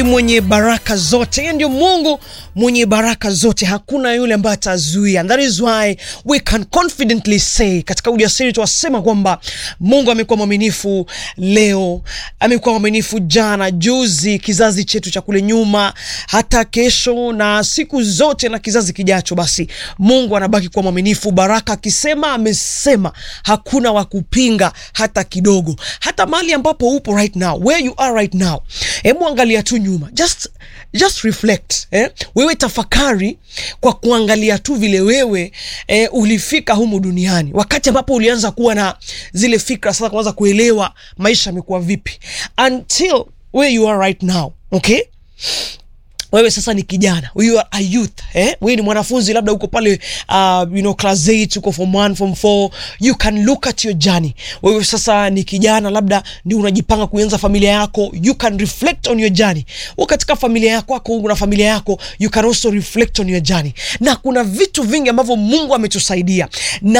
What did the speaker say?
mwenye baraka zote. Yeye ndio Mungu mwenye baraka zote, hakuna yule ambaye atazuia. That is why we can confidently say, katika ujasiri tuwasema kwamba Mungu amekuwa mwaminifu leo, amekuwa mwaminifu jana, juzi, kizazi chetu cha kule nyuma, hata kesho na siku zote na kizazi kijacho. Basi Mungu anabaki kuwa mwaminifu. Baraka akisema amesema, hakuna wa kupinga hata kidogo. Hata mahali ambapo upo right now, where you are right now, hebu angalia tu nyuma, just just reflect eh? Wewe tafakari kwa kuangalia tu vile wewe eh, ulifika humu duniani, wakati ambapo ulianza kuwa na zile fikra sasa, kuanza kuelewa maisha yamekuwa vipi, until where you are right now okay wewe sasa ni kijana, you are a youth eh? Wewe ni mwanafunzi labda uko pale uh, you know, class 8 uko form 1 form 4, you can look at your journey. Wewe sasa ni kijana, labda ndio unajipanga kuanza familia yako, you can reflect on your journey. Wewe katika familia yako yako una familia yako, you can also reflect on your journey, na kuna vitu vingi ambavyo Mungu ametusaidia na